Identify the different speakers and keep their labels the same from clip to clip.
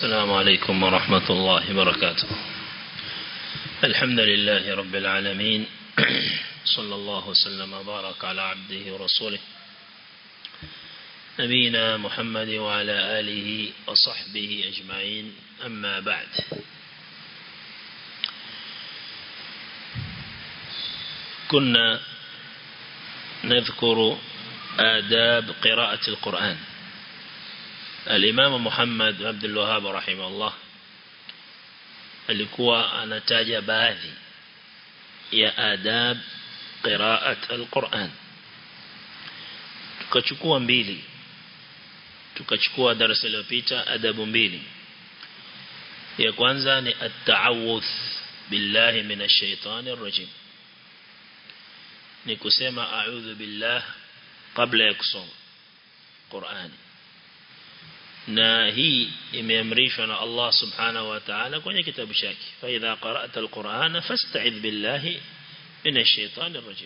Speaker 1: السلام عليكم ورحمة الله وبركاته الحمد لله رب العالمين صلى الله وسلم وبارك على عبده ورسوله نبينا محمد وعلى آله وصحبه أجمعين أما بعد كنا نذكر آداب قراءة القرآن الإمام محمد عبد الوهاب رحمه الله alikuwa anataja baadhi ya adab qiraat alquran tukachukua mbili tukachukua darasa lililopita adabu mbili ya kwanza ni at-ta'awudh billahi minash shaitani rajim ni kusema a'udhu billah kabla ya kusoma Qur'ani na hii imeamrishwa na Allah subhanahu wa ta'ala kwenye kitabu chake fa idha qara'ta al-Qur'ana fasta'idh billahi minash shaitani rajim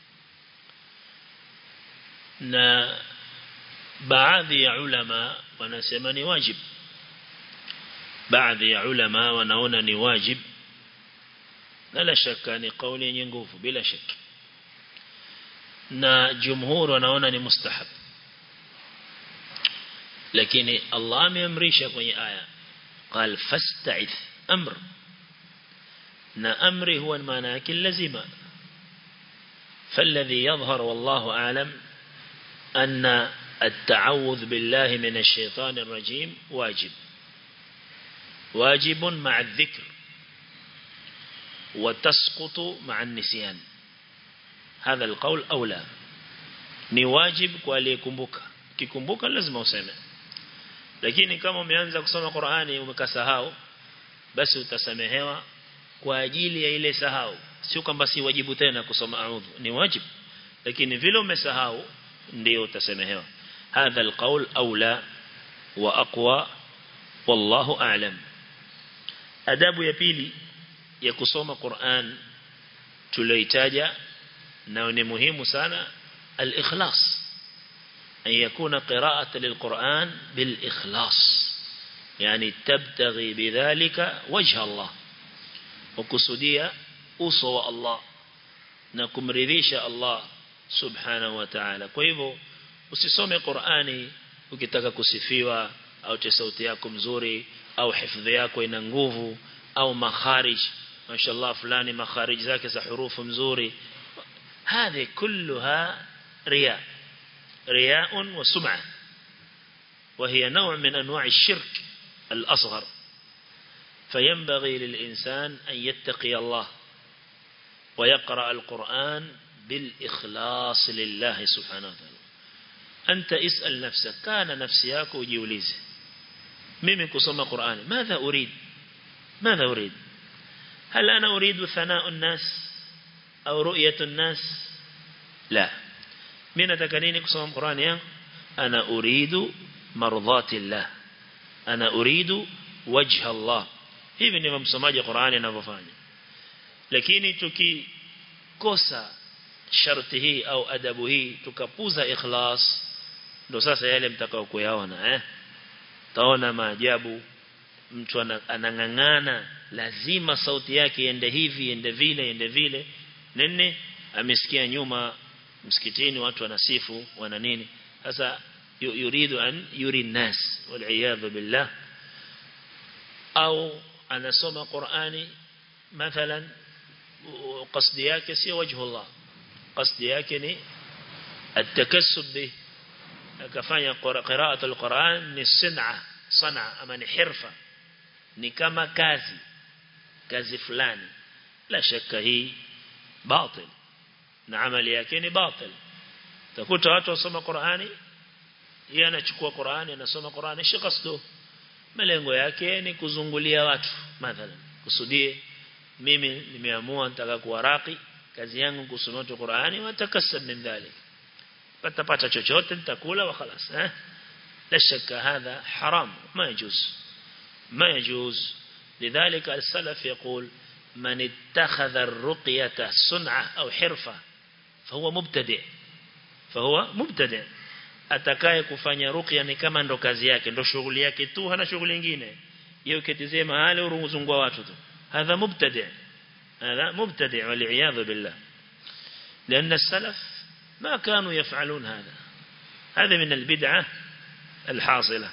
Speaker 1: na baadhi ya ulama wanasema ni wajib baadhi ya ulama wanaona ni wajib na la shaka ni kauli yenye nguvu bila shaka na jumhur wanaona ni mustahab lakini Allah ameamrisha kwenye aya قال فاستعذ امر na amri huwa maana yake lazima فالذي يظهر والله أعلم أن التعوذ بالله من الشيطان الرجيم واجب واجب مع الذكر وتسقط مع النسيان هذا القول أولى ni wajib kwa aliyekumbuka kikumbuka lazima useme lakini kama umeanza kusoma Qur'ani umekasahau basi utasamehewa kwa ajili ya ile sahau sio kwamba si wajibu tena kusoma a'udhu ni wajib lakini vile umesahau ndio utasamehewa hadha alqaul aula wa aqwa wallahu a'lam adabu ya pili ya kusoma Qur'an tulioitaja na ni muhimu sana al-ikhlas أن يكون قراءة للقرآن بالإخلاص يعني تبتغي بذلك وجه الله وكسودية أصوى الله نكم رذيش الله سبحانه وتعالى كويبو usisome Qur'ani ukitaka kusifiwa au sauti yako mzuri au hifadhi yako ina nguvu au makharij mashallah fulani makharij zake za hurufu mzuri هذه كلها رياء رياء وسمعة وهي نوع من أنواع الشرك الأصغر فينبغي للإنسان أن يتقي الله ويقرأ القرآن بالإخلاص لله سبحانه وتعالى أنت اسأل نفسك كان نفسياك وجيوليز ممن كسم قرآن ماذا أريد ماذا أريد هل أنا أريد ثناء الناس أو رؤية الناس لا mimi nataka nini kusoma Qur'ani yangu ana uridu mardhati Allah ana uridu wajha Allah hivi ndivyo msomaji Qur'ani anavyofanya lakini tukikosa sharti hii au adabu hii tukapuza ikhlas ndo sasa yale mtakao kuyaona eh taona maajabu mtu anangangana lazima sauti yake iende hivi iende vile iende vile nene amesikia nyuma msikitini watu wanasifu wana nini sasa yuridu an yuri nas wal billah au anasoma Qur'ani mathalan qasdi yake sio wajhu Allah qasdi yake ni at-takassub bi akafanya qira'at al-Qur'an ni sin'a sana ama ni hirfa ni kama kazi kazi fulani la shaka hii batil na amali yake ni batil takuta watu wasoma Qur'ani yeye anachukua Qur'ani anasoma Qur'ani shikasdo malengo yake ni kuzungulia watu mathalan kusudie mimi nimeamua nataka kuwaraki kazi yangu kusoma Qur'ani watakasab min dhalik patapata chochote nitakula wa khalas eh la shaka hadha haram ma yajuz ma yajuz لذلك السلف يقول من اتخذ الرقية صنعة أو حرفة فهو مبتدئ فهو مبتدئ atakaye kufanya ruqya ni kama ndo kazi yake ndo shughuli yake tu hana shughuli nyingine yeye ukitizia mahali uruzungwa watu tu hadha mubtadi hadha mubtadi wal billah لأن السلف ما كانوا يفعلون هذا هذا من البدعة الحاصلة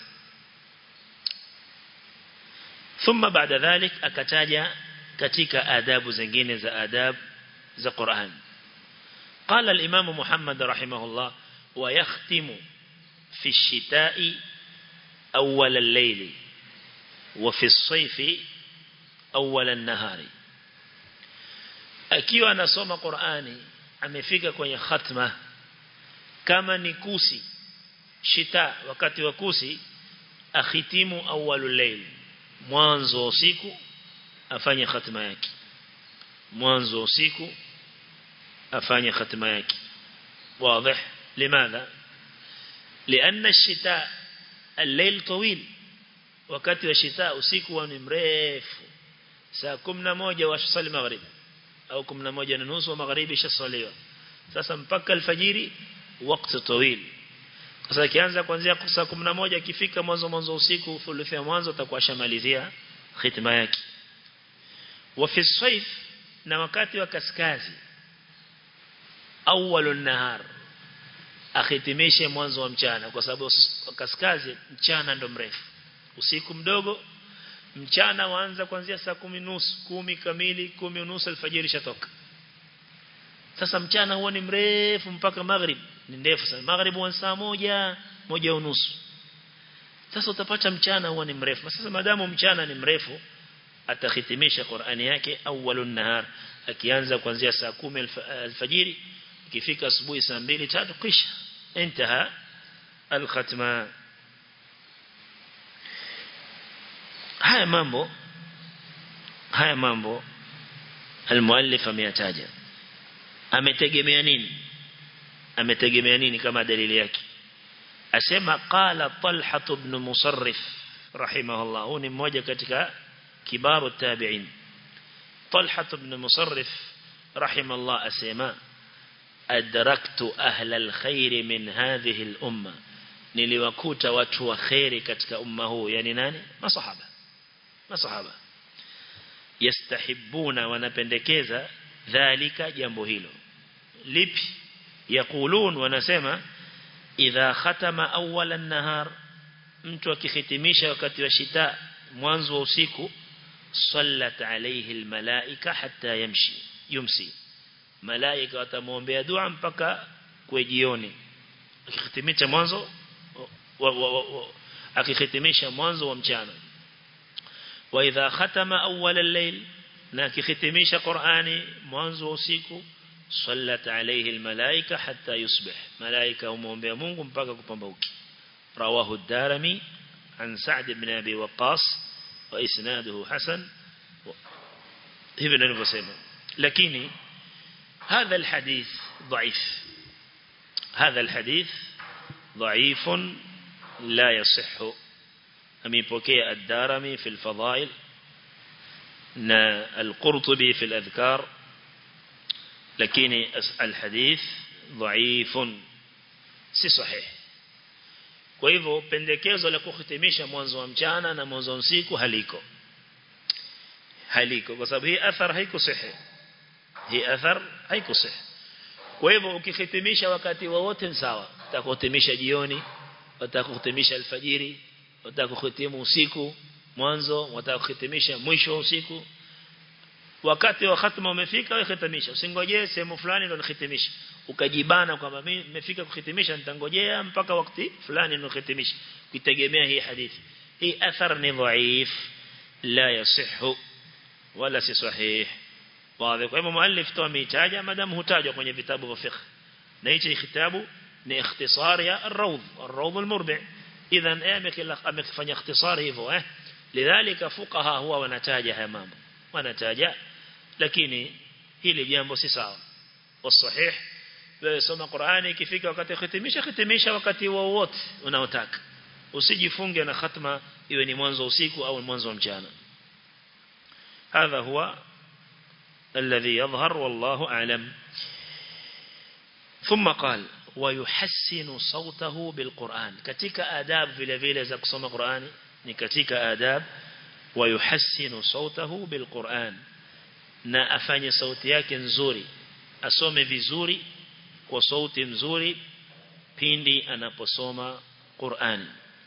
Speaker 1: ثم بعد ذلك akataja katika adabu zingine za adab za Qur'an قال الإمام محمد رحمه الله ويختم في الشتاء أول الليل وفي الصيف أول النهار akiwa anasoma Qur'ani amefika kwenye khatma kama ni kusi shita wakati wa kusi akhitimu awwalul layl mwanzo wa usiku afanye khatma yake mwanzo wa usiku afanye khatma yake واضح لماذا لأن الشتاء الليل طويل wakati wa shita usiku ni mrefu saa 11 wasali maghrib au 11 na nusu magharibi shasaliwa sasa mpaka alfajiri wakati tawil sasa kianza kuanzia saa 11 ikifika mwanzo mwanzo usiku thuluthi ya mwanzo atakuwa shamalizia khitma yake wa fi sayf na wakati wa kaskazi awwalun nahar akhitimishe mwanzo wa mchana kwa sababu kaskazi mchana ndo mrefu usiku mdogo mchana waanza kuanzia saa kumi nusu kumi kamili kumi unusu alfajiri shatoka sasa mchana huwa ni mrefu mpaka maghrib ni ndefu sana maghrib huwa saa moja moja unusu sasa utapata mchana huwa ni mrefu sasa madamu mchana ni mrefu atakhitimisha Qur'ani yake awwalun nahar akianza kuanzia saa kumi alfajiri ikifika asubuhi saa mbili tatu kisha انتهى الختمه haya mambo haya mambo almuallif ameyataja ametegemea nini ametegemea nini kama dalili yake asema qala talha ibn musarrif rahimahullah huyu ni mmoja katika kibaru tabi'in talha ibn musarrif rahimahullah asema adraktu ahla alkhair min hadhihi al-umma niliwakuta watu wa khairi katika umma huu yani nani masahaba masahaba yastahibuna wanapendekeza dhalika jambo hilo lipi yakulun wanasema idha khatama awwala nahar mtu akihitimisha wakati wa shita mwanzo wa usiku sallat alayhi almalaika hatta yamshi yumsi malaika watamuombea dua mpaka kwa jioni akihitimisha mwanzo akihitimisha mwanzo wa mchana وإذا ختم أول الليل ناكي ختميش قرآني منذ وسيكو صلت عليه الملائكة حتى يصبح ملائكة ومهم بيمونكم بقى كبنبوكي رواه الدارمي عن سعد بن أبي وقاص وإسناده حسن ابن البسيمة لكن هذا الحديث ضعيف هذا الحديث ضعيف لا يصح أميبوكي الدارمي في الفضائل نا القرطبي في الأذكار لكن الحديث ضعيف si sahih kwa hivyo pendekezo la kuhitimisha mwanzo wa mchana na mwanzo wa usiku haliko haliko kwa sababu hii athar haiko sahihi hii athar haiko sahihi kwa hivyo ukihitimisha wakati wowote ni sawa utakuhitimisha jioni utakuhitimisha alfajiri utakuhitimu usiku mwanzo utakuhitimisha mwisho wa usiku wakati wa khatma umefika wewe hitimisha usingojee sehemu fulani ndio nihitimisha ukajibana kwamba mimi nimefika kuhitimisha nitangojea mpaka wakati fulani ndio nihitimisha kuitegemea hii hadithi hii athar ni dhaif la yasihu wala si sahih wazi kwa hivyo muallif tu ameitaja madam hutajwa kwenye vitabu vya fiqh na hichi kitabu ni ikhtisar ya ar-rawd ar-rawd al-murbi' idhan amefanya ikhtisar hivyo eh lidhalika fuqaha huwa wanataja haya mambo wanataja lakini hili jambo si sawa wasahih wewe soma Qur'ani ikifika wakati khitimisha khitimisha wakati wowote unaotaka usijifunge na khatma iwe ni mwanzo usiku au mwanzo wa mchana هذا هو الذي يظهر والله أعلم ثم قال ويحسن صوته بالقرآن كتك آداب vile vile za kusoma Qur'ani ni katika adab ويحسن صوته بالقرآن na afanye sauti yake nzuri asome vizuri kwa sauti nzuri pindi anaposoma Qur'an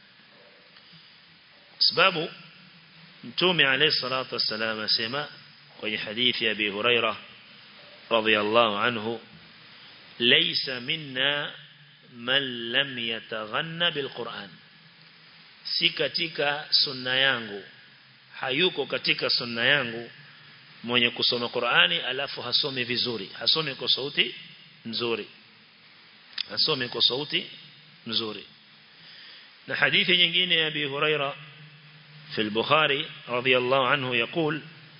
Speaker 1: sababu mtume alayhi salatu wassalam asema kwenye hadithi ya Abi Huraira radhiyallahu anhu laysa minna man lam yataghanna bilquran si katika sunna yangu hayuko katika sunna yangu mwenye kusoma Qur'ani alafu hasome vizuri hasome kwa sauti nzuri hasome kwa sauti nzuri na hadithi nyingine ya Abi Huraira في البخاري رضي الله عنه يقول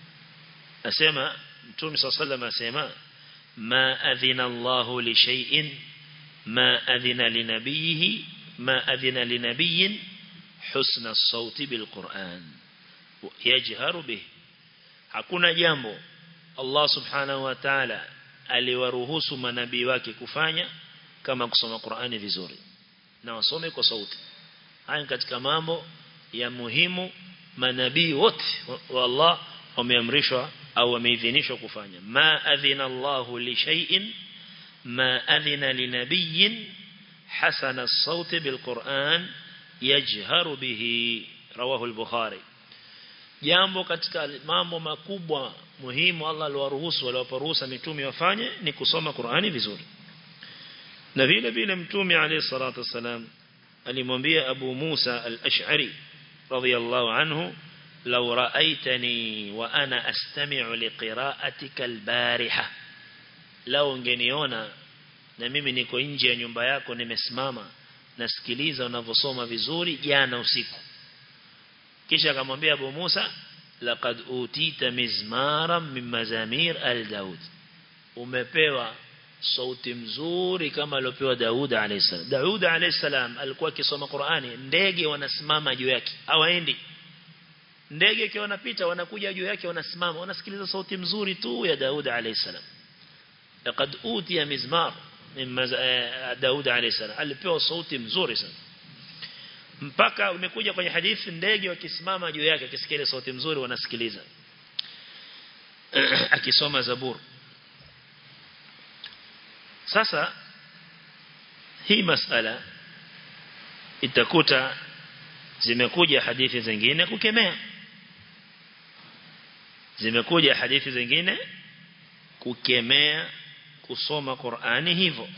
Speaker 1: أسمى متوم صلى الله عليه وسلم أسمى ما أذن الله لشيء ما أذن لنبيه ما أذن لنبي حسن الصوت بالقرآن يجهر به hakuna jambo Allah subhanahu wa ta'ala aliwaruhusu manabii wake kufanya kama kusoma Qur'ani vizuri na wasome kwa sauti haya katika mambo ya muhimu manabii wote wa Allah wameamrishwa au wameidhinishwa kufanya ma adhina Allahu li shay'in ma adhina li nabiyyin hasana as-sawt bil Qur'an yajharu bihi rawahu al-Bukhari jambo katika mambo makubwa muhimu Allah aliwaruhusu waliwaparuhusa mitume wafanye ni kusoma Qur'ani vizuri na vile vile mtume alayhi salatu wasalam alimwambia Abu Musa al-Ash'ari radiyallahu anhu law ra'aitani wa ana astami'u liqira'atika al-bariha law ungeniona na mimi niko nje ya nyumba yako nimesimama nasikiliza unavyosoma vizuri jana usiku kisha akamwambia Abu Musa laqad utita mizmaran min mazamir al-Daud umepewa sauti mzuri kama aliopewa Daud alayhisalam Daud alayhisalam alikuwa akisoma Qur'ani ndege wanasimama juu yake hawaendi ndege ikiwa wanapita wanakuja juu yake wanasimama wanasikiliza sauti mzuri tu ya Daud alayhisalam laqad utiya mizmar min Daud alayhisalam alipewa sauti mzuri sana mpaka umekuja kwenye hadithi ndege wakisimama juu yake akisikia ile sauti mzuri wanasikiliza akisoma zabur sasa hii masala itakuta zimekuja hadithi zingine kukemea zimekuja hadithi zingine kukemea kusoma Qur'ani hivyo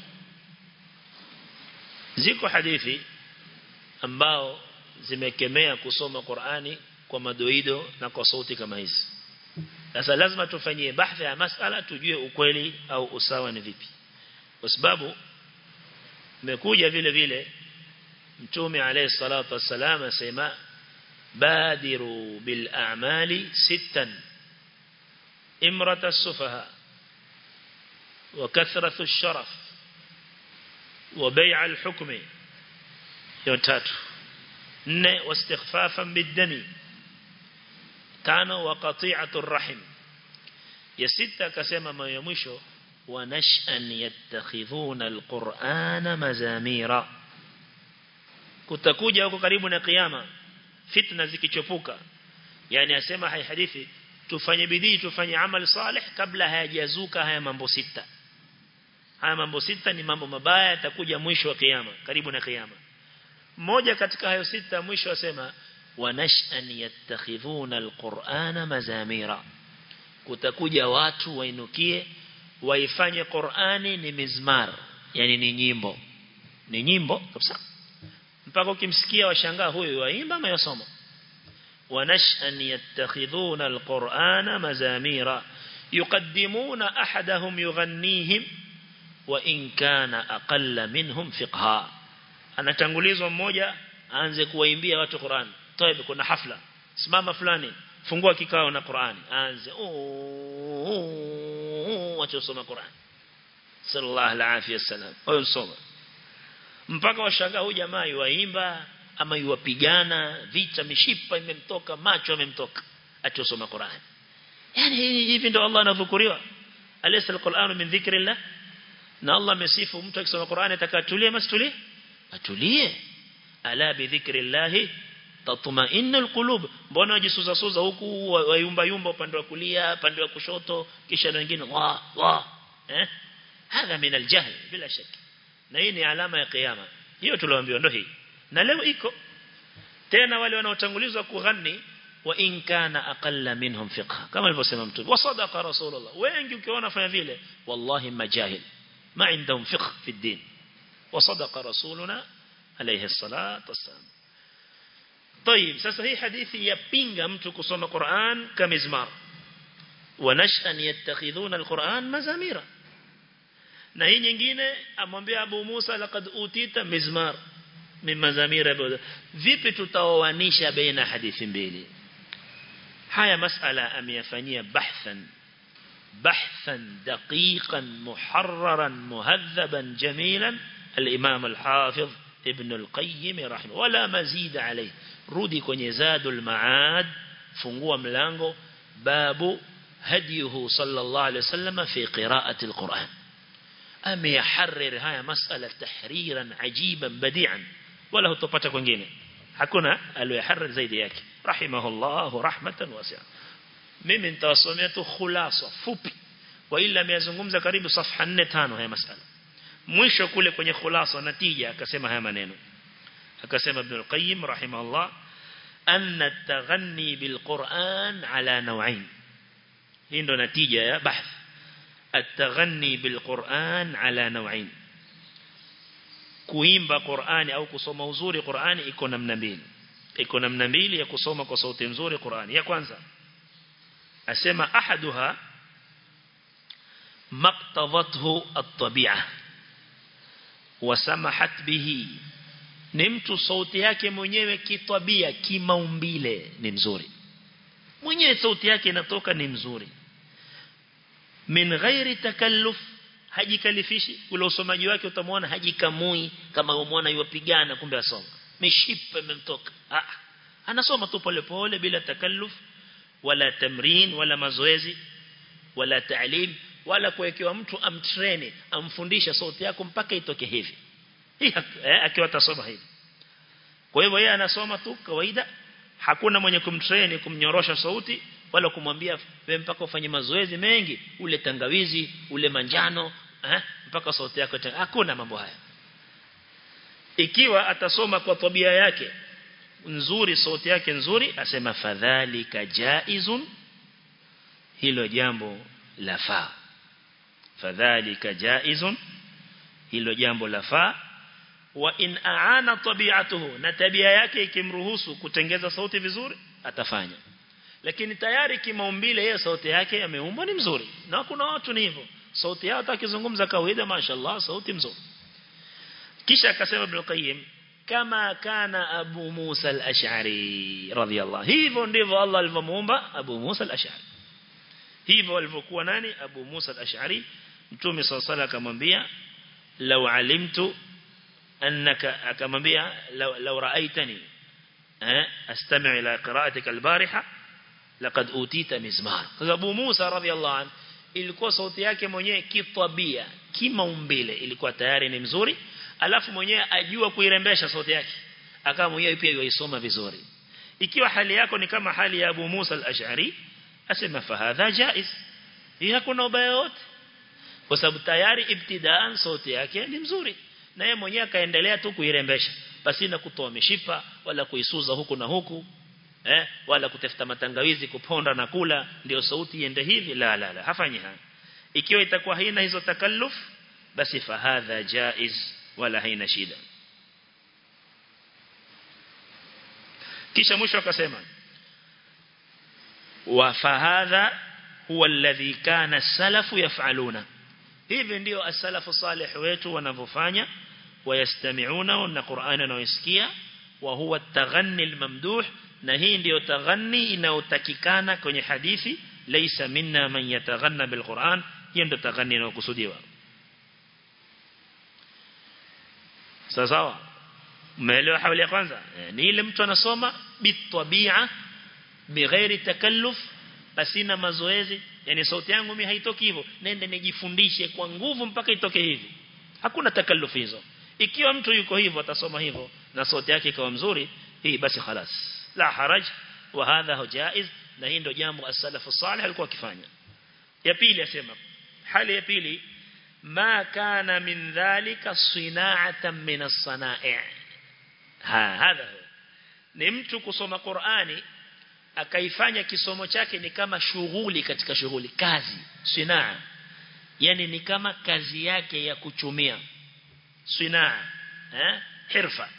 Speaker 1: ziko hadithi ambao zimekemea kusoma Qur'ani kwa madoido na kwa sauti kama hizi sasa lazima tufanyie bahthi ya masala tujue ukweli au usawa ni vipi kwa sababu imekuja vile vile mtume alayhi salatu wassalam asema badiru bil a'mali sittan imrat as-sufaha wa kathratu ash-sharaf wa bay' al-hukmi hiyo tatu nne wastighfafan bid-dami tano wa qati'atu ar-rahim ya sita akasema maana ya mwisho ونشأن يتخذون القرآن مزاميرا kutakuja huko karibu na kiyama fitna zikichopuka yani asema hai hadithi tufanye bidii tufanye amal salih kabla hayajazuka haya mambo sita haya mambo sita ni mambo mabaya yatakuja mwisho wa kiyama karibu na kiyama mmoja katika hayo sita mwisho asema wanashan yattakhidhuna alqur'ana mazamira kutakuja watu wainukie waifanye Qur'ani ni mizmar yani ni nyimbo ni nyimbo kabisa mpaka ukimsikia washangaa huyu waimba ama yasoma wanashan yattakhidhuna alqur'ana mazamira yuqaddimuna ahadahum yughannihim wa in kana aqalla minhum fiqha anatangulizwa mmoja aanze kuwaimbia watu Qur'an toibe kuna hafla simama fulani fungua kikao na Qur'ani aanze watu wasoma Qur'an sallallahu alaihi wasallam wao soma mpaka washangaa huyu jamaa yuaimba ama yuwapigana vita mishipa imemtoka macho amemtoka atosoma Qur'an yani hivi ndio Allah anadhukuriwa alaysa alquran min dhikrillah na Allah amesifu mtu akisoma Qur'an atakatulia masitulie atulie ala bi dhikrillah tatma'innul qulub mbona wajisuza suza huku wayumba yumba upande wa kulia upande wa kushoto kisha na wengine wa wa eh hadha min aljahl bila shaka na hii ni alama ya kiyama hiyo tulioambiwa ndio hii na leo iko tena wale wanaotangulizwa kughani wa in kana aqalla minhum fiqh kama alivyosema mtume wa sadaqa rasulullah wengi ukiona fanya vile wallahi majahil ma indahum fiqh fi din wa sadaqa rasuluna alayhi الصلاه والسلام طيب sasa hii hadithi yapinga mtu kusoma Qur'an kamizmar wanashan yattakhidhuna alquran mazamira na hii nyingine amwambia Abu Musa laqad utita mizmar min mazamira vipi tutaoanisha baina hadithi mbili haya masala ameyafanyia bahthan بحثا دقيقا محررا مهذبا جميلا الإمام الحافظ ابن القيم رحمه ولا مزيد عليه rudi kwenye zadul maad fungua mlango babu hadiyuhu sallallahu alaihi wasallam fi qira'ati alquran ameyaharrir haya masala tahriran ajiban badi'an wala hutopata kwingine hakuna aliyoharrir zaidi yake rahimahullah rahmatan wasi'a mimi nitawasomea tu khulasa fupi wa ila ameyazungumza karibu safha 4 5 haya masala mwisho kule kwenye khulasa natija akasema haya maneno akasema Ibn al-Qayyim rahimahullah anna at-taghanni bil-Qur'an ala naw'ain hii ndo natija ya bahth at-taghanni bil-Qur'an ala naw'ain kuimba Qur'ani au kusoma uzuri Qur'ani iko namna mbili iko namna mbili ya kusoma kwa sauti nzuri Qur'ani ya kwanza asema ahaduha maqtadathu at-tabi'ah wa samahat bihi ni mtu sauti yake mwenyewe kitabia kimaumbile ni mzuri mwenyewe sauti yake inatoka ni mzuri min ghairi takalluf hajikalifishi ule usomaji wake utamwona hajikamui kama umwona yupigana kumbe asoma mishipa imemtoka ah anasoma tu pole pole bila takalluf wala tamrin wala mazoezi wala taalim wala kuwekewa mtu amtreni amfundisha sauti yako mpaka itoke hivi eh, akiwa atasoma hivi kwa hivyo yeye anasoma tu kawaida hakuna mwenye kumtrain kumnyorosha sauti wala kumwambia wewe mpaka ufanye mazoezi mengi ule tangawizi ule manjano eh, mpaka sauti yako hakuna mambo haya ikiwa atasoma kwa tabia yake nzuri sauti yake nzuri asema fadhalika jaizun hilo jambo lafaa fadhalika jaizun hilo jambo lafaa wa in aana tabi'atuhu na tabia yake ikimruhusu kutengeza sauti vizuri atafanya lakini tayari kimaumbile yeye sauti yake ameumbwa ni mzuri na kuna watu ni hivyo sauti yao atakizungumza kawaida mashaallah sauti mzuri kisha akasema Ibn Qayyim kama kana Abu Musa al-Ash'ari radhiyallahu hivyo ndivyo Allah alivyomuumba Abu Musa al-Ash'ari hivyo alivyokuwa nani Abu Musa al-Ash'ari Mtume صلى الله akamwambia law alimtu annaka akamwambia law ra'aitani eh astami' ila qira'atika al-bariha laqad utita mizmar kwa sababu Musa radhiyallahu anhu ilikuwa sauti yake mwenyewe kitabia kimaumbile ilikuwa tayari ni mzuri alafu mwenyewe ajua kuirembesha sauti yake akawa mwenyewe pia yuisoma vizuri ikiwa hali yako ni kama hali ya Abu Musa al-Ash'ari asema fahadha jaiz hii hakuna ubaya wote kwa sababu tayari ibtidaan sauti yake ni mzuri na yeye mwenyewe akaendelea tu kuirembesha basi na kutoa mishipa wala kuisuza huku na huku eh wala kutafuta matangawizi kuponda na kula ndio sauti iende hivi la la la hafanyi haya ikiwa itakuwa haina hizo takalluf basi fahadha jaiz wala haina shida kisha mwisho akasema wa fahadha huwa alladhi kana as-salafu yaf'aluna hivi ndio as-salafu salih wetu wanavyofanya wayastami'una na Qur'ani wanaosikia wa huwa at-taghanni al-mamduh na hii ndio taghanni inayotakikana kwenye hadithi laysa minna man yataghanna bil-Qur'an hiyo ndio taghanni inayokusudiwa sawa umeelewa hawali ya kwanza ni ile mtu anasoma bitabia bighairi takalluf pasina mazoezi yani sauti yangu mimi haitoki hivyo nende nijifundishe kwa nguvu mpaka itoke hivi hakuna takallufu hizo ikiwa mtu yuko hivyo atasoma hivyo na sauti yake ikawa mzuri hii basi khalas la haraj wa hadha jaiz na hii ndio jambo as-salaf as-salih alikuwa akifanya ya pili asema hali ya pili ma kana min dhalika sina'atan min as-sana'i' ha hadha ni mtu kusoma Qur'ani akaifanya kisomo chake ni kama shughuli katika shughuli kazi sinaa yani ni kama kazi yake ya kuchumia sinaa eh hirfa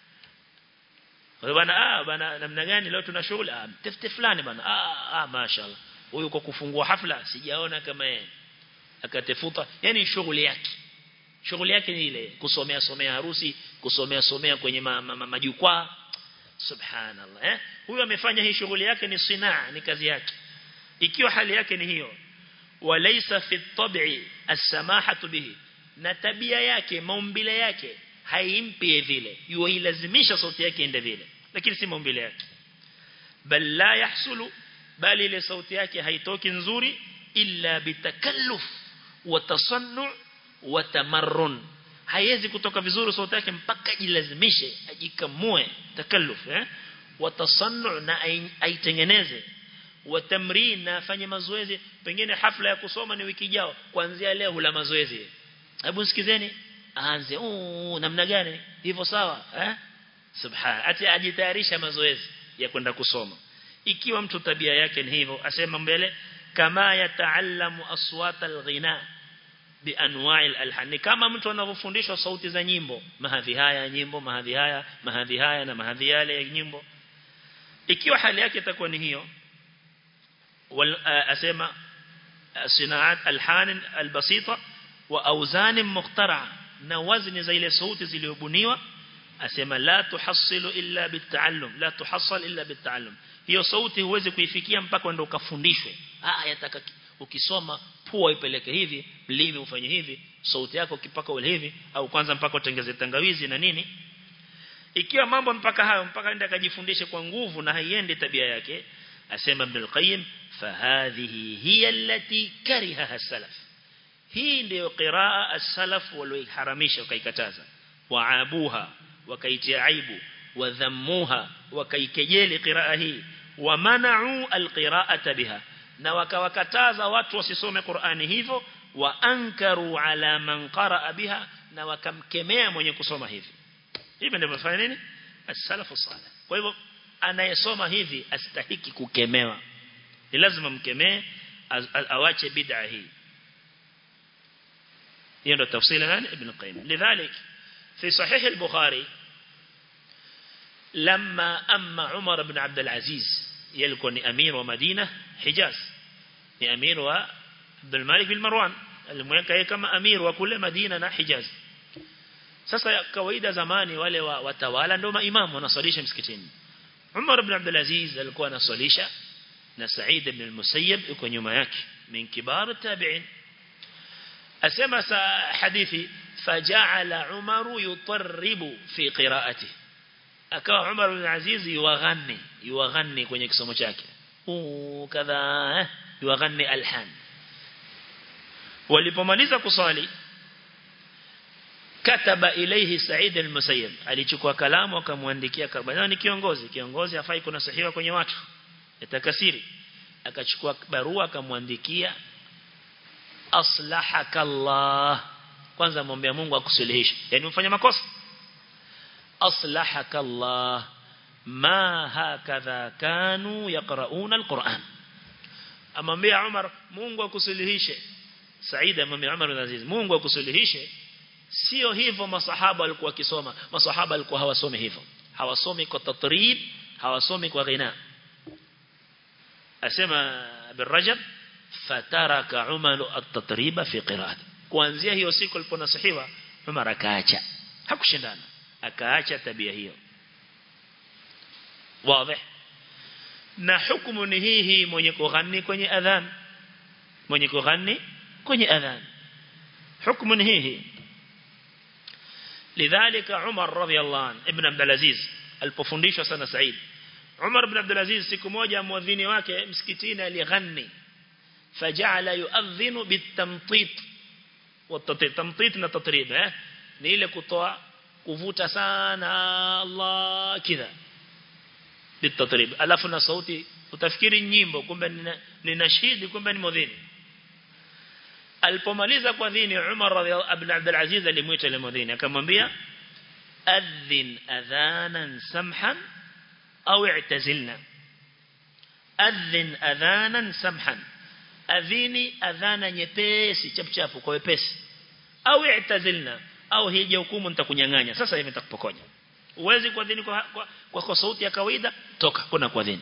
Speaker 1: bwana ah bwana namna gani leo tuna shughuli ah tafti fulani bwana ah ah mashaallah huyu kwa kufungua hafla sijaona kama yeye akatefuta yani shughuli yake shughuli yake ni ile kusomea somea harusi kusomea somea kwenye majukwaa ma, ma, subhanallah eh huyu amefanya hii shughuli yake ni sinaa ni kazi yake ikiwa hali yake ni hiyo walaysa fi tab'i as-samahatu bihi na tabia yake maumbile yake haimpi vile yuilazimisha sauti yake ende vile lakini si maumbile yake bal la yahsulu bali ile sauti yake haitoki nzuri illa bitakalluf wa tasannu wa tamarrun haiwezi kutoka vizuri sauti yake mpaka jilazimishe ajikamue takalluf eh watasannu na aitengeneze watamrin na afanye mazoezi pengine hafla ya kusoma ni wiki jao kuanzia leo hula mazoezi hebu sikizeni aanze oh namna gani hivyo sawa eh subhan ati ajitayarisha mazoezi ya kwenda kusoma ikiwa mtu tabia yake ni hivyo asema mbele kama yataallamu aswata alghina bianwa'i alhan kama mtu anavyofundishwa sauti za nyimbo mahadhi haya nyimbo mahadhi haya mahadhi haya na mahadhi yale ya nyimbo ikiwa hali yake itakuwa ni hiyo wal asema sinaat alhan albasita wa awzan mukhtara na wazni za ile sauti zilizobuniwa asema la tuhassilu illa bitaallum la tuhassal illa bitaallum hiyo sauti huwezi kuifikia mpaka ndio ukafundishwe ah yataka ukisoma pua ipeleke hivi mlimi ufanye hivi sauti yako kipaka ule hivi au kwanza mpaka utengeze tangawizi na nini ikiwa mambo mpaka hayo mpaka ndio akajifundishe kwa nguvu na haiendi tabia yake asema Ibn al-Qayyim fahadhihi hiya allati karihaha salaf hii ndio qiraa as-salaf walioharamisha wakaikataza waabuha wakaitia aibu wadhammuha wakaikejeli qiraa hii wamana'u al-qira'ata biha na wakawakataza watu wasisome Qur'ani hivyo wa ankaru ala man qaraa biha na wakamkemea mwenye kusoma hivi hivi ndivyo fanya nini as-salafu salih kwa hivyo anayesoma hivi astahiki kukemewa ni lazima mkemee awache bid'a hii hiyo ndio tafsiri nani ibn qayyim lidhalik fi sahih al-bukhari لما أما عمر بن عبد العزيز يلكون أمير ومدينة حجاز أمير وعبد الملك بن مروان المweka kama amir wa kule Madina na Hijaz sasa kawaida zamani wale wa, watawala ndio maimamu wanasalisha msikitini Umar ibn Abdul Aziz alikuwa anasalisha na Sa'id ibn al-Musayyib yuko nyuma yake min kibar tabi'in asema sa hadithi faja'ala Umar yutarribu fi qira'atihi akawa Umar ibn Aziz yuwaghanni yuwaghanni kwenye kisomo chake kadha yuwaghanni alhan walipomaliza kusali kataba ilayhi Sa'id al-Musayyib alichukua kalamu akamwandikia kabla ni kiongozi kiongozi afai kuna sahiha kwenye watu yatakasiri akachukua barua akamwandikia aslahakallah kwanza muombe Mungu akusuluhishe yani umfanya makosa أصلحك الله ما هكذا كانوا يقرؤون القرآن أمامي عمر mungu akusuluhishe Saida amwambia Umar bin Aziz Mungu akusuluhishe sio hivyo masahaba walikuwa wakisoma masahaba walikuwa hawasomi hivyo hawasomi kwa tatrib hawasomi kwa ghina asema bin Rajab fataraka Umar at-tatriba fi qira'ati kuanzia hiyo siku aliponasihiwa Umar akaacha hakushindana akaacha tabia hiyo wazi na hukumu ni hii hii mwenye kughani kwenye adhan mwenye kughani kwenye adhan hukumu ni hii hii lidhalika Umar radhiyallahu anhu ibn Abdul Aziz alipofundishwa sana Said Umar ibn Abdul Aziz siku moja muadhini wake msikitini alighani faja'ala yu'adhinu bitamtit wa tamtit na tatrib eh ni ile kutoa kuvuta sana Allah kidha bitatrib alafu na sauti utafikiri nyimbo kumbe ni nashidi kumbe ni mudhini alipomaliza kwa dhini Umar radhiallahu ibn Abdul Aziz alimuita ile mudhini akamwambia adhin adhanan samhan au i'tazilna adhin adhanan samhan adhini adhana nyepesi chapchapu kwa wepesi au i'tazilna au hije hukumu nitakunyang'anya sasa hivi nitakupokonya uwezi kuadhini kwa, kwa, kwa, kwa sauti ya kawaida toka kuna kuadhini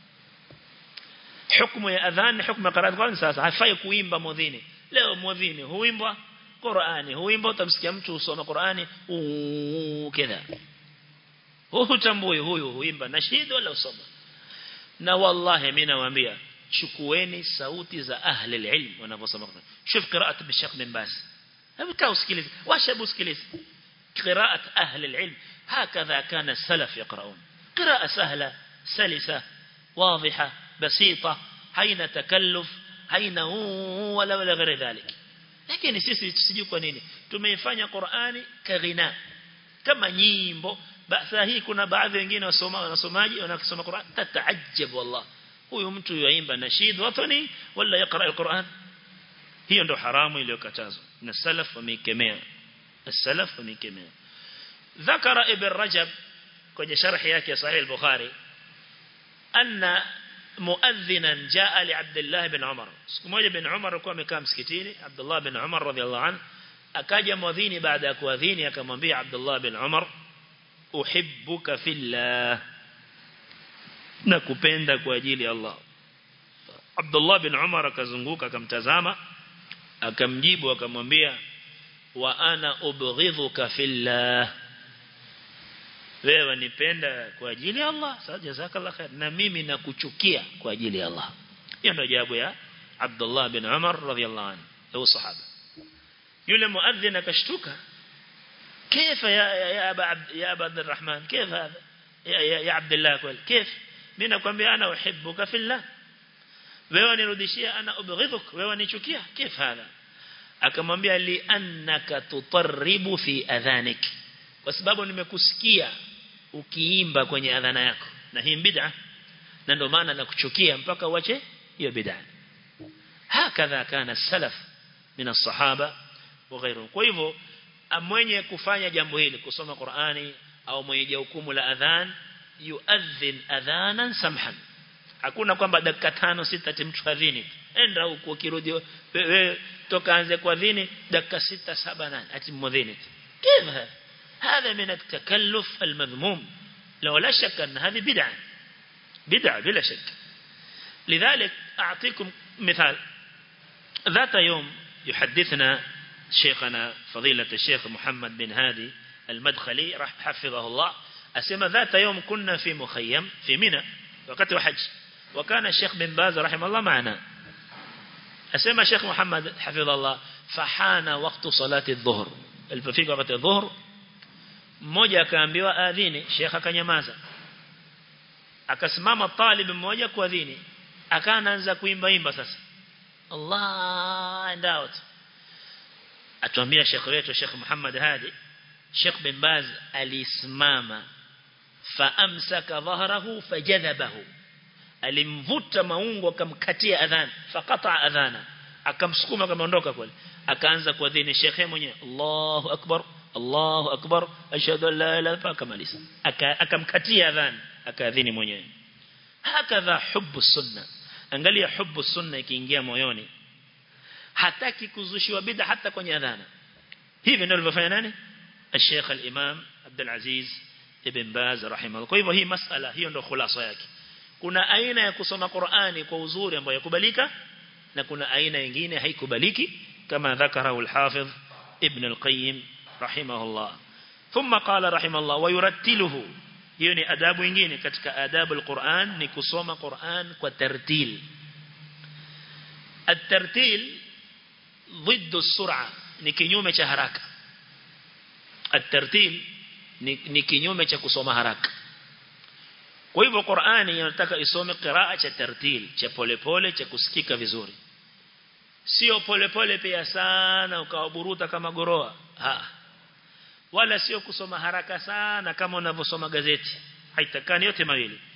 Speaker 1: hukumu ya adhan hukumu ya qiraat Qur'an sasa hafai kuimba mudhini leo mudhini huimba Qur'ani huimba utamsikia mtu usoma Qur'ani kadha hutambui huyu huimba nashid wala usoma na wallahi mimi nawaambia chukueni sauti za ahli alilm wanavyosoma Qur'an shuf qiraat bishaq bin bas hebu kaa usikilize washabu usikilize قراءة أهل العلم هكذا كان السلف يقرؤون قراءة سهلة سلسة واضحة بسيطة حين تكلف حين ولا ولا غير ذلك lakini sisi sijui kwa nini tumeifanya Qur'ani kaghina kama nyimbo basi hii kuna baadhi wengine wasoma wanasomaji wanasoma Qur'an tataajab wallah huyu mtu yaimba nashid watani wala yaqra al-Qur'an hiyo ndo haramu iliyokatazwa na salaf wameikemea السلف ومكمل ذكر ابن رجب kwenye sharhi yake ya sahih al-Bukhari anna muadhdhinan jaa li Abdullah ibn Umar siku moja ibn Umar alikuwa amekaa msikitini Abdullah ibn Umar radhiyallahu anhu akaja mwadhini baada ya kuadhini akamwambia Abdullah ibn Umar uhibbuka fillah nakupenda kwa ajili ya Allah Abdullah ibn Umar akazunguka akamtazama akamjibu akamwambia wa ana ubghidhuka fillah wewe nipenda kwa ajili ya Allah sawa jazakallah khair na mimi nakuchukia kwa ajili ya Allah hiyo ndio jawabu ya Abdullah bin Umar radhiyallahu anhu huyo sahaba yule muadhdhin akashtuka كيف يا يا ابا عبد يا ابا عبد الرحمن كيف هذا يا يا, يا عبد الله كويس كيف mimi nakwambia ana uhibbuka fillah wewe nirudishia ana ubghidhuk wewe nichukia كيف هذا akamwambia li annaka tutarribu fi adhanik kwa sababu nimekusikia ukiimba kwenye adhana yako na hii bid'a na ndio maana nakuchukia mpaka uache hiyo bid'a hakadha kana salaf min as-sahaba wa ghayruhum kwa hivyo mwenye kufanya jambo hili kusoma Qur'ani au mwenye hukumu la adhan yuadhin adhanan samhan hakuna kwamba dakika tano sita timtu adhini enda huko ukirudi wewe toka anze kuadhini dakika sita saba nane ati mwadhini كيف هذا هذا من التكلف المذموم لو لا شك أن هذه بدعة بدعة بلا شك لذلك أعطيكم مثال ذات يوم يحدثنا شيخنا فضيلة الشيخ محمد بن هادي المدخلي رح حفظه الله أسمى ذات يوم كنا في مخيم في منى وقت حج وكان الشيخ بن باز رحمه الله معنا أسمى الشيخ محمد حفظه الله فحان وقت صلاة الظهر الففيق وقت الظهر mmoja akaambiwa adhini shekha akanyamaza akasimama talib mmoja kuadhini akaanza kuimba imba sasa Allah and out atuambia shekhi wetu Sheikh Muhammad Hadi Sheikh bin Baz alisimama faamsaka dhahrahu fajadhabahu alimvuta maungo akamkatia adhan faqata adhana akamsukuma akaondoka kule akaanza kuadhini shekhe mwenyewe Allahu akbar Allahu akbar ashhadu an la ilaha illa akamaliza akamkatia adhan akaadhini mwenyewe hakadha hubbu sunna angalia hubbu sunna ikiingia moyoni hataki kuzushiwa bid'a hata kwenye adhana hivi ndio alivyofanya nani الشيخ الإمام عبد العزيز ابن باز رحمه الله kwa hivyo hii masala hiyo ndio khulasa yake kuna aina ya kusoma Qur'ani kwa uzuri ambayo yakubalika na kuna aina nyingine haikubaliki kama dhakarahu al-Hafidh Ibn al-Qayyim rahimahullah thumma qala rahimahullah wa yurattiluhu hiyo ni adabu nyingine katika adabu al-Qur'an ni kusoma Qur'an kwa tartil الترتيل ضد السرعة ni kinyume cha haraka الترتيل ni kinyume cha kusoma haraka kwa hivyo Qur'ani inataka isome qiraa cha tartil cha polepole cha kusikika vizuri sio polepole pia sana ukawaburuta kama goroa ha wala sio kusoma haraka sana kama unavyosoma gazeti haitakani yote mawili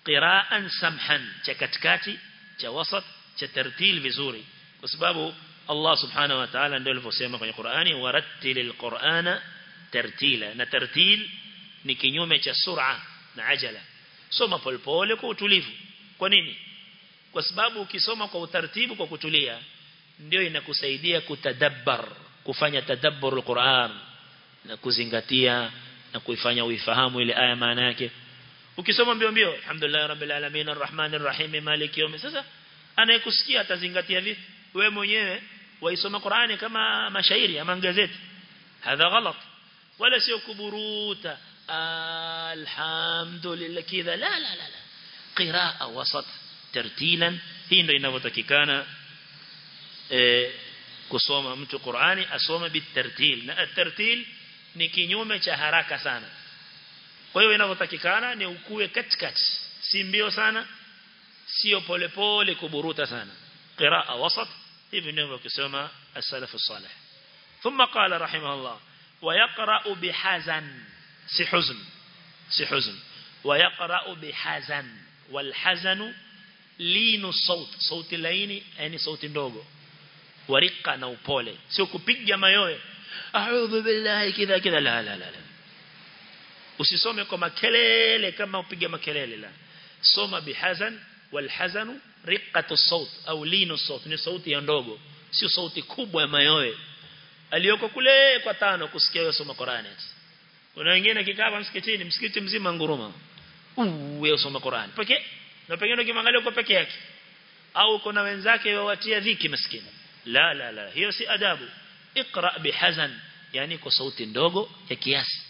Speaker 1: qira'an samhan cha katikati cha wasat cha tartil vizuri kwa sababu Allah subhanahu wa ta'ala ndio alivyosema kwenye Qur'ani warattilil qur'ana tartila na tartil ni kinyume cha sur'a na ajala soma polepole kwa utulivu kwa nini kwa sababu ukisoma kwa utaratibu kwa kutulia ndio inakusaidia kutadabbar kufanya tadabbur al-Qur'an na kuzingatia na kuifanya uifahamu ile aya maana yake ukisoma mbio mbio alhamdulillah rabbil alamin arrahmanir rahim maliki yawm sasa anayekusikia atazingatia vipi wewe mwenyewe waisoma Qur'ani kama mashairi ama gazeti hadha ghalat wala sio kuburuta alhamdulillah kidha la la la qiraa wasat tartilan hii ndio inavyotakikana eh kusoma mtu Qur'ani asome bitartil na at-tartil ni kinyume cha haraka sana kwa hiyo inavyotakikana ni ukue katikati si mbio sana sio polepole kuburuta sana qiraa wasat hivi ndivyo kusoma as-salaf as-salih thumma qala rahimahullah wa yaqra'u bihazan si huzn si huzn wa yaqra'u bihazan wal hazanu linu saut sauti laini yani sauti ndogo warika na upole sio kupiga mayowe a'udhu billahi kidha kidha la la la usisome kwa makelele kama upiga makelele la soma bihazan wal hazanu riqatu saut au linu saut ni sauti ya ndogo sio sauti kubwa ya mayowe aliyoko kule kwa tano kusikia wewe soma Qur'ani kuna wengine kikaa msikitini msikiti mzima nguruma wewe soma Qur'ani pekee na pengine ukimwangalia uko peke yake au kuna wenzake wawatia dhiki maskini la la la hiyo si adabu اقرا بحزن yani kwa sauti ndogo ya kiasi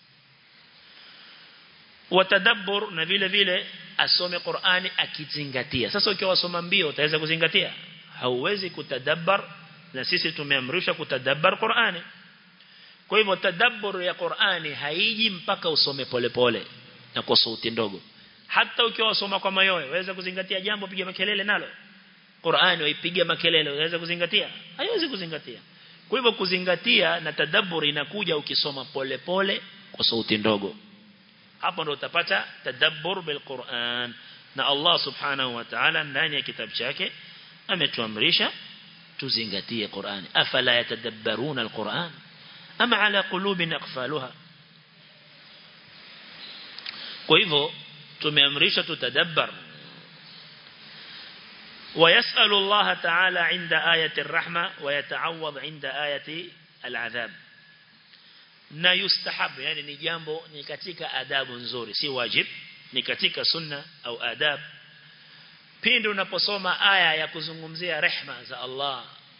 Speaker 1: watadabbur na vile vile asome Qur'ani akizingatia sasa ukiwa wasoma mbio utaweza kuzingatia hauwezi kutadabbar na sisi tumeamrishwa kutadabbar Qur'ani kwa hivyo tadabbur ya Qur'ani haiji mpaka usome polepole pole, na kwa sauti ndogo hata ukiwa wasoma kwa mayowe waweza kuzingatia jambo piga makelele nalo Qur'ani waipiga makelele unaweza kuzingatia haiwezi kuzingatia kwa hivyo kuzingatia na tadabbur inakuja ukisoma polepole pole, kwa sauti ndogo hapo ndo utapata tadabbur bil Qur'an na Allah subhanahu wa ta'ala ndani ya kitabu chake ametuamrisha tuzingatie Qur'ani afala yatadabbaruna al-Qur'an ama ala qulubin aqfaluha kwa hivyo tumeamrishwa tutadabbar ويسأل الله تعالى عند آية الرحمة ويتعوض عند آية العذاب na yustahab yani ni jambo ni katika adabu nzuri si wajib ni katika sunna au adab pindi unaposoma aya ya kuzungumzia rehma za Allah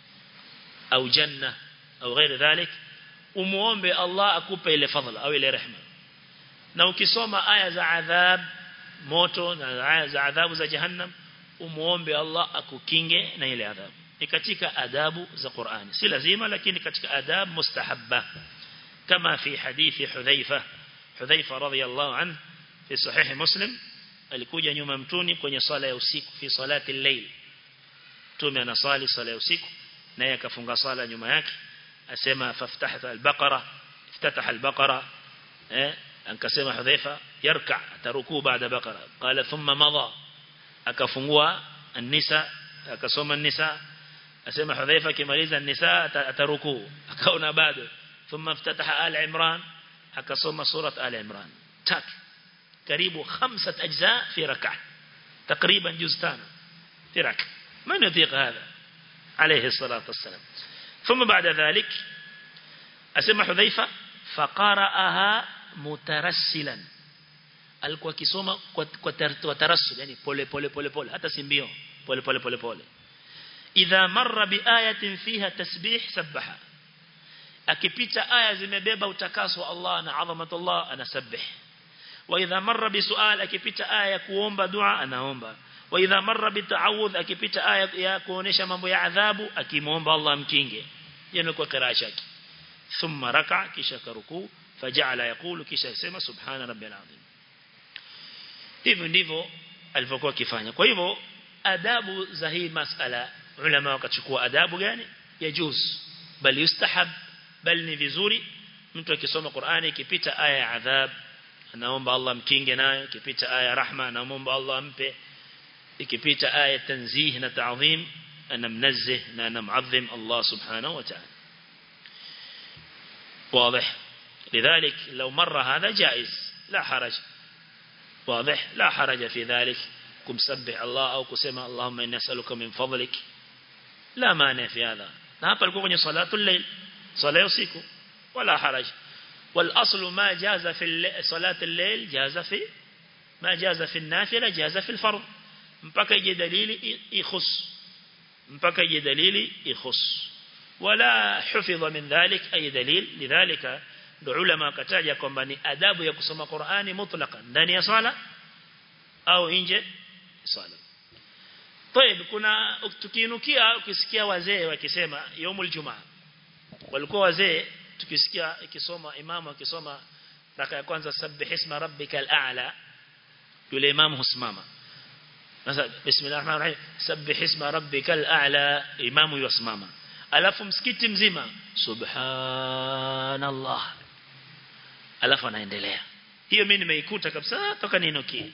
Speaker 1: au janna au ghairi dhalik umuombe Allah akupe ile fadhila au ile rehma na ukisoma aya za adhab moto na aya za adhabu za jahannam umuombe Allah akukinge na ile adhabu ni katika adabu za Qur'ani si lazima lakini katika adab mustahabba كما في حديث حذيفة حذيفة رضي الله عنه في صحيح مسلم alikuja nyuma mtuni kwenye sala ya usiku fi salati al-layl tume anasali sala ya usiku naye akafunga sala nyuma yake asema faftahta al-baqara iftataha al-baqara eh akasema hudhaifa yarka ataruku baada baqara qala thumma madha akafungua an-nisa akasoma an-nisa asema hudhaifa kimaliza an-nisa ataruku akaona bado ثم افتتح آل عمران أكصوم سورة آل عمران تات قريب خمسة أجزاء في ركعة تقريبا جزتان في ركعة من يطيق هذا عليه الصلاة والسلام ثم بعد ذلك أسمى حذيفة فقرأها مترسلا alikuwa kisoma kwa tarassul yani pole pole pole pole hata simbio pole pole pole pole idha marra bi ayatin fiha tasbih sabbaha akipita aya zimebeba utakaso wa Allah na adhamatullah anasabbih wa idha marra bi sual akipita aya ya kuomba dua anaomba wa idha marra bi ta'awudh akipita aya ya kuonesha mambo ya adhabu akimuomba Allah mkinge yani kwa qiraa yake thumma raka kisha karuku faja'ala yaqulu kisha yasema subhana rabbil azim hivyo ndivyo alivyokuwa akifanya kwa hivyo adabu za hii masala ulama wakachukua adabu gani yajuz bali yustahab bali ni vizuri mtu akisoma Qur'ani ikipita aya ya adhab anaomba Allah mkinge nayo ikipita aya rahma anaomba Allah ampe ikipita aya tanzih na ta'zim anamnazzih na anamuadhim Allah subhanahu wa ta'ala واضح لذلك لو مر هذا جائز لا حرج واضح لا حرج في ذلك كم سبح الله أو كسمى اللهم إني أسألك من فضلك لا مانع في هذا نهاب الكوكو صلاة الليل صلاة يوسيكو ولا حرج والأصل ما جاز في صلاة الليل جاز في ما جاز في النافلة جاز في الفرض mpaka ije dalili ikhus mpaka ije dalili ikhus wala hufidha min dhalik ay dalil lidhalika ndio ulama kataja kwamba ni adabu ya kusoma Qur'ani mutlaqan ndani ya swala au nje swala طيب kuna tukiinukia ukisikia wazee wakisema yaumul jumaa walikuwa wazee tukisikia ikisoma imamu akisoma raka ya kwanza sabbih isma rabbikal a'la yule imamu husimama sasa bismillahir rahmanir rahim sabbih isma rabbikal a'la imamu yusimama alafu msikiti mzima subhanallah alafu anaendelea hiyo mimi nimeikuta kabisa toka ninukie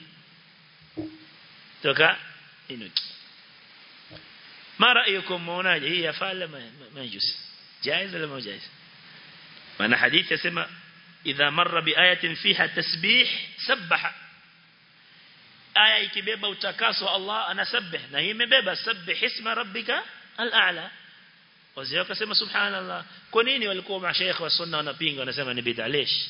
Speaker 1: toka ninukie mara yukum muonaje hii yafala majusi jaiz wala majaiz maana hadithi yasema idha marra biayatin fiha tasbih sabbaha aya ikibeba utakaso Allah anasabbih na hii imebeba sabbih isma rabbika al-a'la wazee wakasema subhanallah kwa nini walikuwa mashaikh wa sunna wanapinga wanasema ni bid'a lesh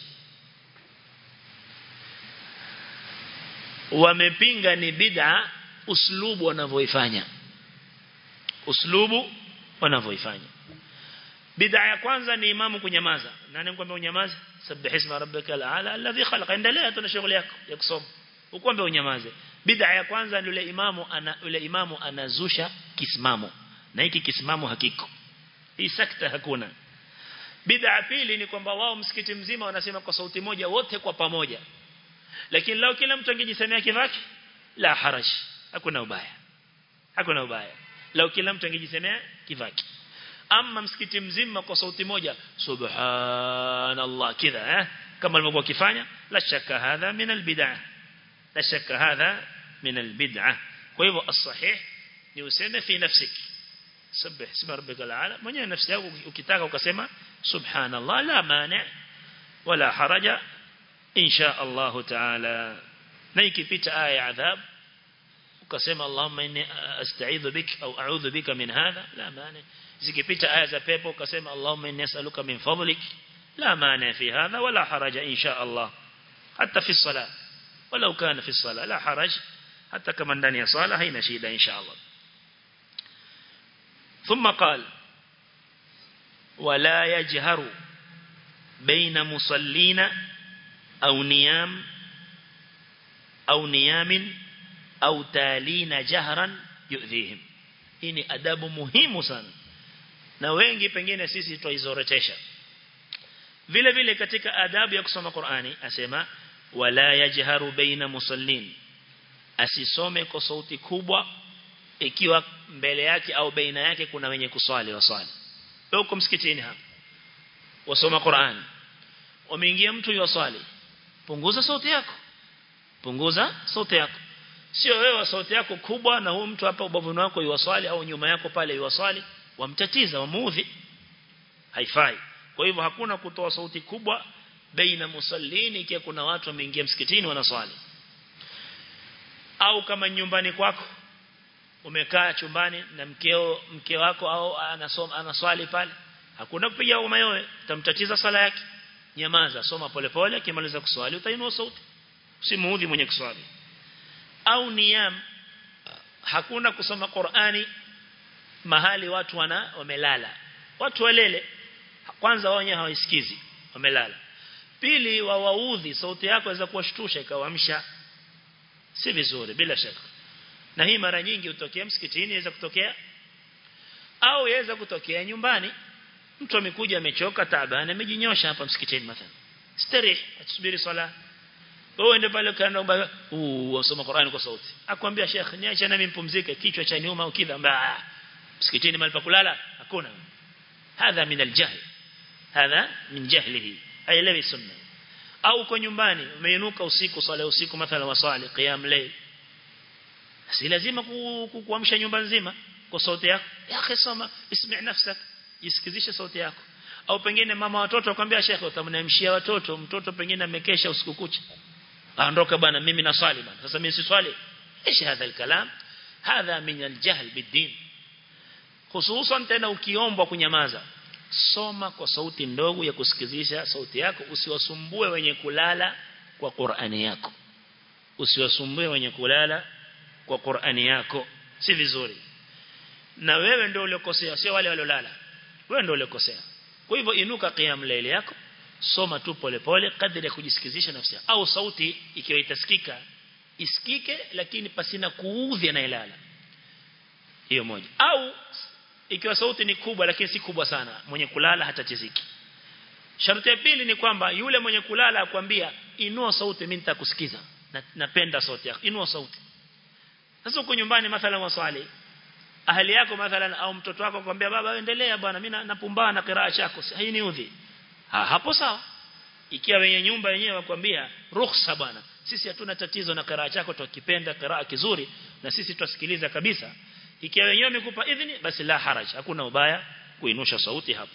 Speaker 1: wamepinga ni bid'a uslubu wanavyoifanya uslubu wanavyoifanya bid'a ya kwanza ni imamu kunyamaza nani mkwambia unyamaze sabbih isma rabbikal a'la alladhi khalaqa endelea tuna shughuli yako ya kusoma ukwambia unyamaze bid'a ya kwanza ni yule imamu ana yule imamu anazusha kisimamo na hiki kisimamo hakiko hii sakta hakuna bid'a pili ni kwamba wao msikiti mzima wanasema kwa sauti moja wote kwa pamoja lakini lao kila mtu angejisemea kivake la haraj hakuna ubaya hakuna ubaya lao kila mtu angejisemea kivake ama msikiti mzima kwa sauti moja subhanallah kidha eh kama alivyokuwa kifanya la shaka hadha min albid'ah la shaka hadha min albid'ah kwa hivyo as-sahih ni useme fi nafsiki سبح اسم ربك الأعلى mwenyewe nafsi yako ukitaka ukasema subhanallah la mani wala haraja insha Allah taala na ikipita aya ya adhab ukasema Allahumma inni asta'idhu bik au a'udhu bika min hadha la mani zikipita aya za pepo ukasema Allahumma inni as'aluka min fadlik la mani fi hadha wala haraja insha Allah hatta fi salat ولو كان في الصلاة لا حرج حتى كما ndani ya sala haina shida insha Allah ثم قال ولا يجهر بين مصلين أو نيام أو نيام أو تالين جهرا يؤذيهم hii ni adabu muhimu sana na wengi pengine sisi tuizorotesha vile vile katika adabu ya kusoma Qur'ani asema wala yajharu baina musallin asisome kwa sauti kubwa ikiwa mbele yake au baina yake kuna wenye kuswali waswali huko msikitini hapa wasoma Qur'an umeingia mtu yoswali punguza sauti yako punguza sauti yako sio wewe sauti yako kubwa na huyu mtu hapa ubavuni wako yuwaswali au nyuma yako pale yuwaswali wamtatiza wamuudhi haifai kwa hivyo hakuna kutoa sauti kubwa baina musallini ikiwa kuna watu wameingia msikitini wanaswali au kama nyumbani kwako umekaa chumbani na mkeo mke wako au anasoma anaswali pale hakuna kupiga mayowe utamtatiza sala yake nyamaza soma polepole akimaliza kuswali utainua sauti usimuudhi mwenye kuswali au niyam hakuna kusoma Qur'ani mahali watu wana wamelala watu walele kwanza wao wenyewe hawaisikizi wamelala pili wawaudhi sauti yako inaweza kuwashtusha ikawaamsha si vizuri bila shaka na hii mara nyingi utokea msikitini inaweza kutokea au yaweza kutokea nyumbani mtu amekuja amechoka taabani amejinyosha hapa msikitini mathalan starih atusubiri swala wewe ndio pale kaenda mbaya uh usoma Qur'ani kwa sauti akwambia Sheikh niache nami mpumzike kichwa cha nyuma au kidha mbaya msikitini mahali pa kulala hakuna hadha min aljahl hadha min jahlihi haielewi sunna au uko nyumbani umeinuka usiku swala usiku mathala wasali qiyam layl si lazima kuamsha nyumba nzima kwa sauti yako ya akhi soma ismi' nafsak jisikizishe sauti yako au pengine mama watoto akwambia shekhe utamnamshia watoto mtoto pengine amekesha usiku kucha aondoka bwana mimi naswali bwana sasa mimi si swali ايش هذا الكلام هذا من الجهل بالدين hususan tena ukiombwa kunyamaza soma kwa sauti ndogo ya kusikizisha sauti yako usiwasumbue wenye kulala kwa Qur'ani yako usiwasumbue wenye kulala kwa Qur'ani yako si vizuri na wewe ndio uliokosea sio wale waliolala wewe ndio uliokosea kwa hivyo inuka qiyam layl yako soma tu polepole kadri ya kujisikizisha nafsi au sauti ikiwa itasikika isikike lakini pasina kuudhi anayelala hiyo moja au ikiwa sauti ni kubwa lakini si kubwa sana mwenye kulala hatatiziki sharti ya pili ni kwamba yule mwenye kulala akwambia inua sauti mimi nitakusikiza na, napenda sauti yako inua sauti sasa uko nyumbani mathalan waswali ahali yako mathalan au mtoto wako akwambia baba endelea bwana mimi napumbana na qiraa chako hainiudhi ha, hapo sawa ikiwa wenye nyumba wenyewe wakwambia ruhusa bwana sisi hatuna tatizo na qiraa chako tukipenda qiraa kizuri na sisi tutasikiliza kabisa ikiwa wenyewe wamekupa idhini basi la haraj hakuna ubaya kuinusha sauti hapo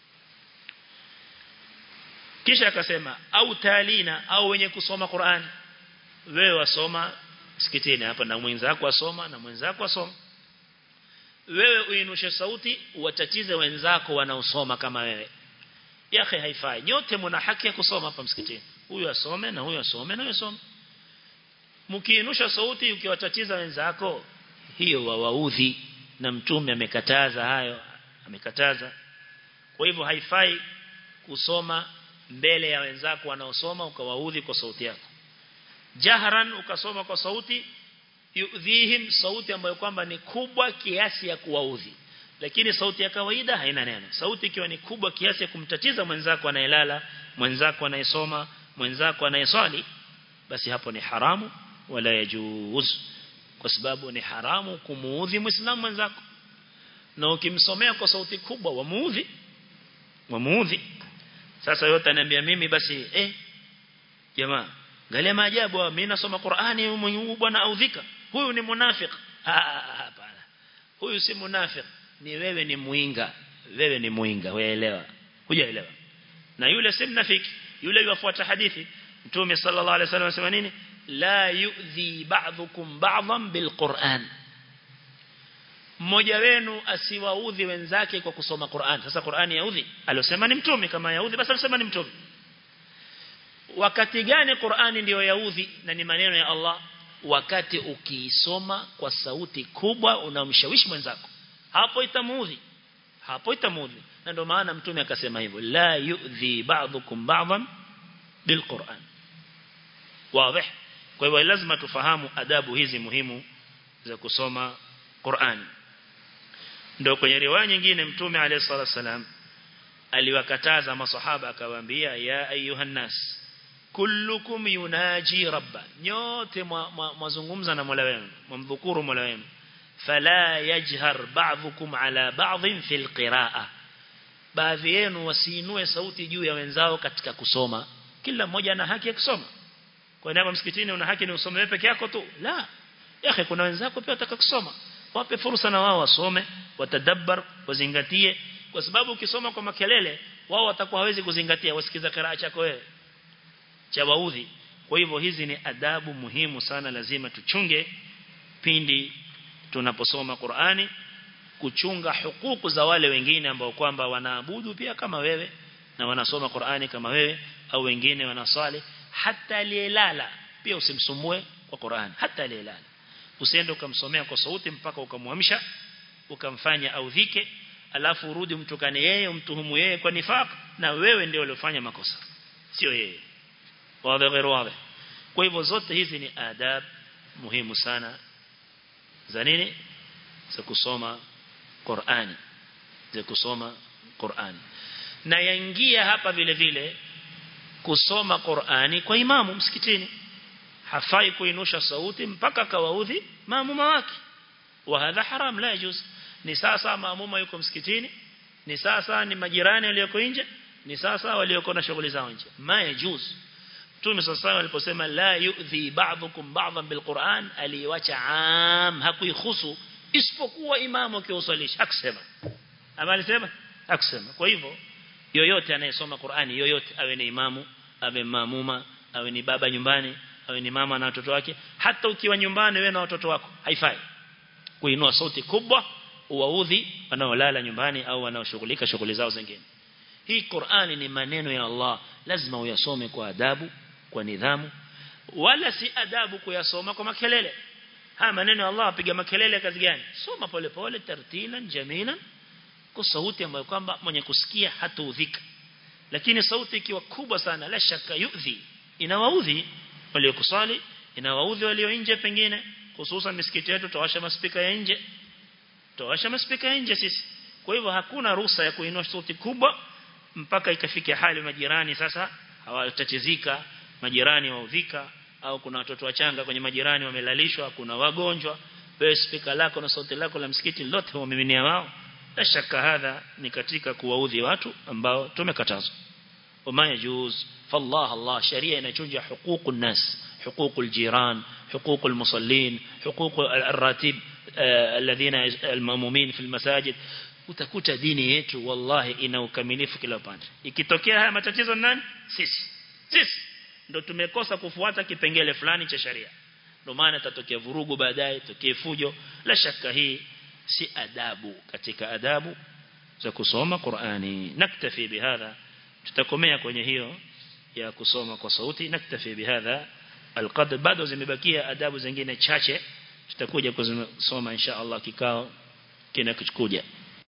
Speaker 1: kisha akasema au talina au wenye kusoma Qur'an wewe wasoma msikitini hapa na mwenzako asoma na mwenzako asoma wewe uinushe sauti watatize wenzako wanaosoma kama wewe yake haifai nyote mna haki ya kusoma hapa msikitini huyu asome na huyu asome na huyu asome mkiinusha sauti ukiwatatiza wenzako hiyo wawaudhi na mtume amekataza hayo amekataza kwa hivyo haifai kusoma mbele ya wenzako wanaosoma ukawaudhi kwa sauti yako jahran ukasoma kwa sauti yudhihim sauti ambayo kwamba ni kubwa kiasi ya kuwaudhi lakini sauti ya kawaida haina neno sauti ikiwa ni kubwa kiasi ya kumtatiza mwenzako anayelala mwenzako anayesoma mwenzako anayeswali basi hapo ni haramu wala yajuz kwa sababu ni haramu kumuudhi muislamu mwenzako na ukimsomea kwa sauti kubwa wamuudhi wamuudhi sasa yote ananiambia mimi basi eh jamaa angalia maajabu mimi nasoma Qur'ani huyu bwana audhika huyu ni munafik hapana huyu si munafik ni wewe ni muinga wewe ni muinga weelewa hujaelewa na yule si mnafiki yule yufuata hadithi mtume sallallahu alaihi wasallam anasema nini la yu'dhi ba'dhukum ba'dhan bilquran mmoja wenu asiwaudhi wenzake kwa kusoma Qur'an sasa Qur'ani yaudhi alosema ni mtume kama yaudhi basi alisema ni mtume wakati gani Qur'ani ndiyo yaudhi na ni maneno ya Allah wakati ukiisoma kwa sauti kubwa unamshawishi mwenzako hapo itamuudhi hapo itamuudhi na ndio maana mtume akasema hivyo la yu'dhi ba'dhukum ba'dhan bilquran wazi kwa hivyo lazima tufahamu adabu hizi muhimu za kusoma Qur'an ndio kwenye riwaya nyingine mtume alayhi salatu wasalam aliwakataza masahaba akawaambia ya ayuhan nas kullukum yunaji rabba nyote mwazungumza na Mola wenu mumdhukuru Mola wenu fala yajhar ba'dhukum ala ba'dhin fil qira'a baadhi yenu wasiinue sauti juu ya wenzao katika kusoma kila mmoja ana haki ya kusoma kwa nini msikitini una haki ni usome wewe peke yako tu la yake kuna wenzako pia wataka kusoma wape fursa na wao wasome watadabbar wazingatie kwa sababu ukisoma kwa makelele wao watakuwa hawezi kuzingatia wasikiza kiraa chako wewe cha waudhi kwa hivyo hizi ni adabu muhimu sana lazima tuchunge pindi tunaposoma Qur'ani kuchunga hukuku za wale wengine ambao kwamba wanaabudu pia kama wewe na wanasoma Qur'ani kama wewe au wengine wanaswali hata aliyelala pia usimsumbue kwa Qur'ani hata aliyelala usiende ukamsomea kwa sauti mpaka ukamwamsha ukamfanya audhike alafu urudi mtukane yeye umtuhumu yeye kwa nifaq na wewe ndio uliofanya makosa sio yeye wazi غير wazi kwa hivyo zote hizi ni adab muhimu sana za nini za kusoma Qur'ani za kusoma Qur'ani na yaingia hapa vile vile kusoma Qur'ani kwa imamu msikitini hafai kuinusha sauti mpaka kawaudhi maamuma wake wa hadha haram la yajuz ni sasa maamuma yuko msikitini ni sasa ni majirani walioko nje ni sasa walioko na shughuli zao nje ma yajuz Mtume sasa aliposema la yu'dhi ba'dukum ba'dhan bilquran aliwacha am hakuihusu isipokuwa imamu akiusalisha aksema ama alisema aksema kwa hivyo yoyote anayesoma Qur'ani yoyote awe ni imamu awe mamuma awe ni baba nyumbani awe ni mama na watoto wake hata ukiwa nyumbani wewe na watoto wako haifai kuinua sauti kubwa uwaudhi wanaolala nyumbani au wanaoshughulika shughuli zao zingine hii Qur'ani ni maneno ya Allah lazima uyasome kwa adabu kwa nidhamu wala si adabu kuyasoma kwa makelele haya maneno ya Allah apiga makelele kazi gani soma pole pole tartilan jamilan kwa sauti ambayo kwamba mwenye kusikia hataudhika lakini sauti ikiwa kubwa sana la shaka yudhi inawaudhi waliokusali inawaudhi walio nje pengine hususan misikiti yetu tawasha maspika ya nje tawasha maspika ya nje sisi kwa hivyo hakuna ruhusa ya kuinua sauti kubwa mpaka ikafikia hali majirani sasa hawatatizika majirani waudhika au kuna watoto wachanga kwenye majirani wamelalishwa kuna wagonjwa wewe spika lako na sauti lako la msikiti lote wamiminia wao la shaka hadha ni katika kuwaudhi watu ambao tumekatazwa وما يجوز فالله الله شريعة نشجع حقوق الناس حقوق الجيران حقوق المصلين حقوق الراتب الذين المأمومين في المساجد utakuta dini yetu wallahi ina ukamilifu kila upande ikitokea haya matatizo nani sisi sisi ndo tumekosa kufuata kipengele fulani cha sharia ndio maana tatokea vurugu baadaye tokee fujo la shaka hii si adabu katika adabu za kusoma Qur'ani naktafi bihadha tutakomea kwenye hiyo ya kusoma kwa sauti naktafi bihadha alqadr bado zimebakia adabu zingine chache tutakuja kusoma insha Allah kikao kinakuja